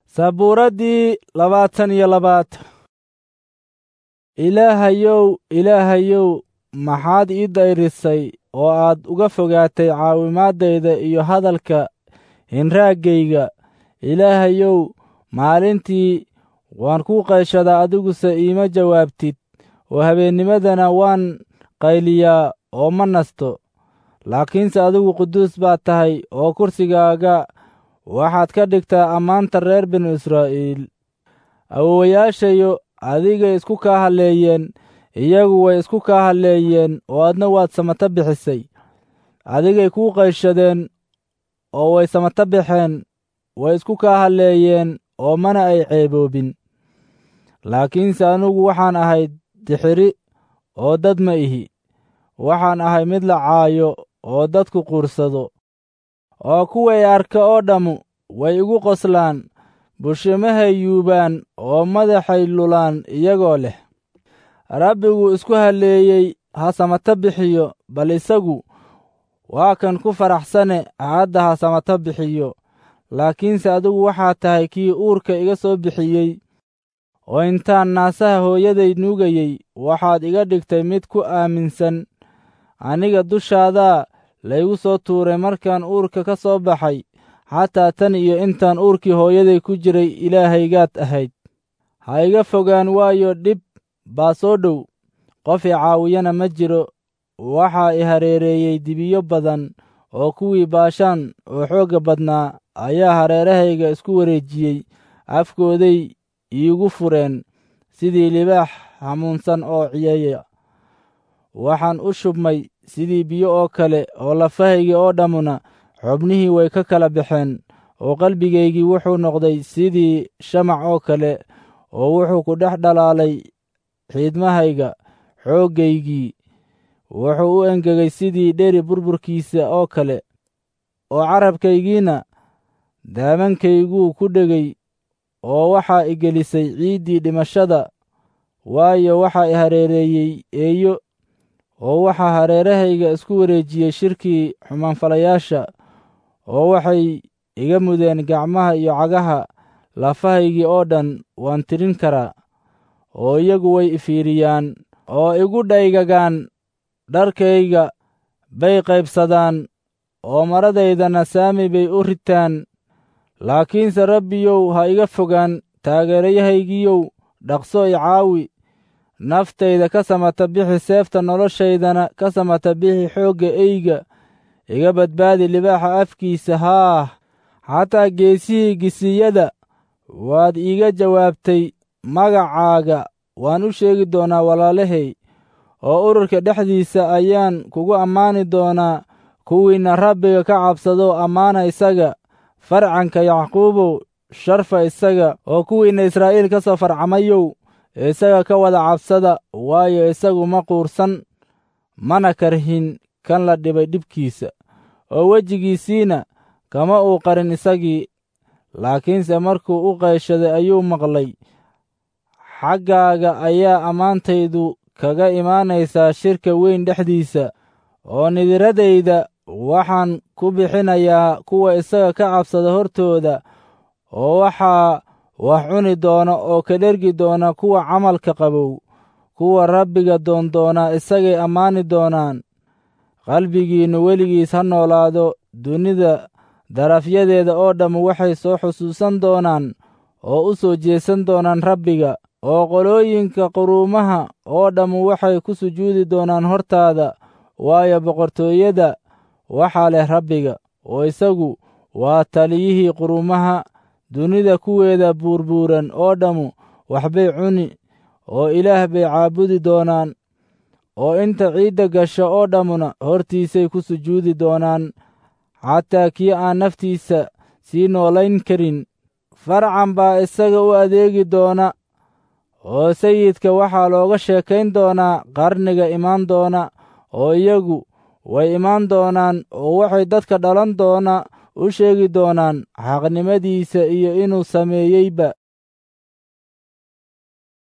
sabuuraddii labaatan iyo labaad ilaahayow ilaahayow maxaad ii dayrisay oo aad uga fogaatay caawimaadayda iyo hadalka hinraaggayga ilaahayow maalintii waan kuu qayshadaa adiguse iima jawaabtid oo habeennimadana waan qayliyaa oo ma nasto laakiinse adigu quduus baad tahay oo kursigaaga waxaad ka dhigtaa ammaanta reer binu israa'iil awowayaashayo adigay isku kaa halleeyeen iyagu way isku kaa halleeyeen oo adna waad samata bixisay adigay kuu qayshadeen oo way samata baxeen way isku kaa halleeyeen oo mana ay ceeboobin laakiinse anugu waxaan ahay dixiri oo dad ma ihi waxaan ahay mid la caayo oo dadku quursado oo kuway arka oo dhammu way igu qoslaan bushimahay yuubaan oo madaxay lulaan iyagoo leh rabbigu isku halleeyey ha samata bixiyo bal isagu waa kan ku faraxsane hadda ha samata bixiyo laakiinse adigu waxaad tahay kii uurka iga soo bixiyey oo intaan naasaha hooyaday nuugayey waxaad iga dhigtay mid ku aaminsan aniga dushaadaa laygu soo tuuray markaan uurka ka soo baxay xataa tan iyo intaan uurkii hooyaday ku jiray ilaahaygaad ahayd ha iga fogaan waayo dhib baa soo dhow qof i caawiyana ma jiro waxaa i hareereeyey dibiyo badan oo kuwii baashaan oo xoogga badnaa ayaa hareerahayga isku wareejiyey afkooday iigu fureen sidii libaax hamuunsan oo ciyeeya waxaan u shubmay sidii biyo oo kale oo lafahaygii oo dhammuna xubnihii way ka kala baxeen oo qalbigaygii wuxuu noqday sidii shamac oo kale oo wuxuu ku dhex dhalaalay xiidmahayga xooggaygii wuxuu u engegay sidii dheri burburkiisa oo kale oo carabkaygiina daamankayguu ku dhegay oo waxaa i gelisay ciiddii dhimashada waayo waxaa i hareereeyey eeyo oo waxaa hareerahayga isku wareejiyey shirkii xumaanfalayaasha oo waxay iga mudeen gacmaha iyo cagaha lafahaygii oo dhan waan tirin karaa oo iyagu way ifiiriyaan oo igu dhaygagaan dharkayga bay qaybsadaan oo maradaydana saami bay u ritaan laakiinse rabbiyow ha iga fogaan taageerayahaygiyow dhaqso i caawi naftayda ka samata bixi seefta noloshaydana ka samata bixi xoogga eyga iga badbaadi libaaxa afkiisa haah xataa geesihii gisiyada waad iiga jawaabtay magacaaga waan u sheegi doonaa walaalahay oo ururka dhexdiisa ayaan kugu ammaani doonaa kuwiinna rabbiga ka cabsado ammaana isaga farcanka yacquubow sharfa isaga oo kuwiinna israa'iil ka soo farcamayow isaga ka wada cabsada waayo isagu ma quursan mana karhin kan la dhibay dhibkiisa oo wejigiisiina kama uu qarin isagii laakiinse markuu u qayshaday ayuu maqlay xaggaaga ayaa ammaantaydu kaga imaanaysaa shirka weyn dhexdiisa oo nidiradayda waxaan ku bixinayaa kuwa isaga ka cabsada hortooda oo waxaa wax cuni doona oo ka dhergi doona kuwa camalka qabow kuwa rabbiga doondoonaa isagay ammaani doonaan qalbigiinnu weligiis ha noolaado dunida darafyadeeda oo dhammu waxay soo xusuusan doonaan oo u soo jeesan doonaan rabbiga oo qolooyinka quruumaha oo dhammu waxay ku sujuudi doonaan hortaada waayo boqortooyada waxaa leh rabbiga oo isagu waa taliyihii quruumaha dunida kuweeda buurbuuran oo dhammu waxbay cuni oo ilaah bay caabudi doonaan oo inta ciidda gasha oo dhammuna hortiisay ku sujuudi doonaan xataa kii aan naftiisa sii noolayn karin farcan baa isaga u adeegi doona oo sayidka waxaa looga sheekayn doonaa qarniga imaan doona oo iyagu way imaan doonaan oo waxay dadka dhalan doona u sheegi doonaan xaqnimadiisa iyo inuu sameeyeyba